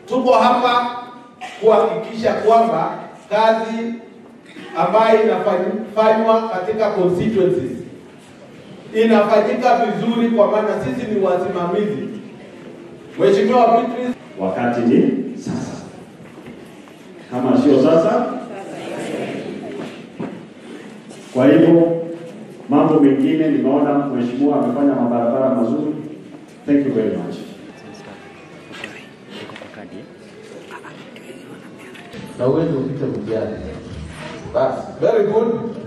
tuko hapa kuhakikisha kwamba kazi ambayo inafanywa katika constituencies inafanyika vizuri, kwa maana sisi ni wasimamizi. Mheshimiwa Beatrice, wakati ni sasa. Kama sio sasa, kwa hivyo mambo mengine nimeona mheshimiwa amefanya mabarabara mazuri. Thank you very much. na uweze upite mtihani. Basi, very good.